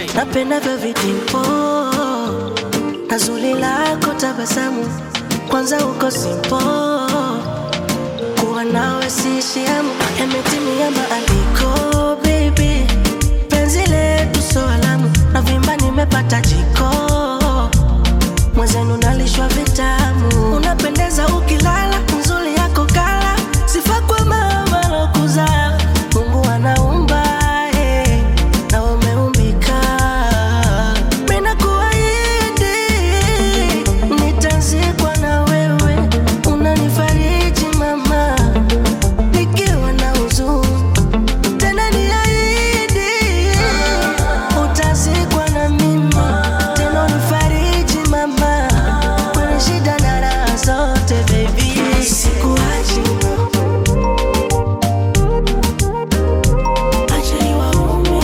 napenda vyo vitimpo na zuri lako tabasamu, kwanza uko simpo, kuwa nawe sishiamu, yametimia maandiko baby, penzi letu so alamu, na vimba nimepata jiko, mwenzenu nalishwa vitamu, unapendeza ukilala, nzuri yako kala, sifa kwa mama lokuzaa, Mungu anaumba eh, na umeumbika, mina kuahidi nitazikwa na wewe, unanifariji mama, nikiwa na huzuni tena niahidi utazikwa na mimi tena unifariji mama kwenye shida na raha zote baby sikuachi acha iwaume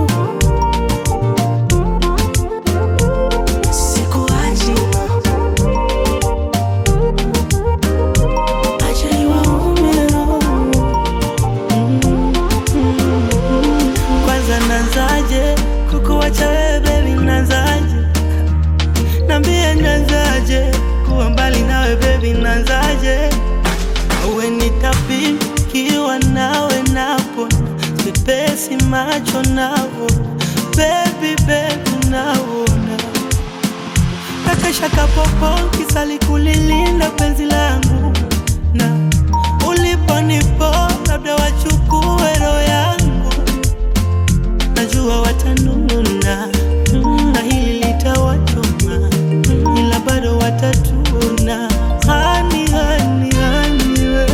sikuachi acha iwaume Kwanza nanzaje kukuwacha wewe baby, nanzaje nambie, nanzaje kuwa mbali nawe baby, nanzaje awe nitapikiwa nawe napo sipesi macho navo baby baby naona nakesha kapopo kisali kulilinda penzi langu na uliponipo labda wachukue roho yangu najua watanuna na hili litawachoma ila bado watatuna hani hani hani we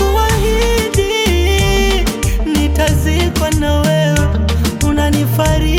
ninakuahidi nitazikwa na wewe unanifariji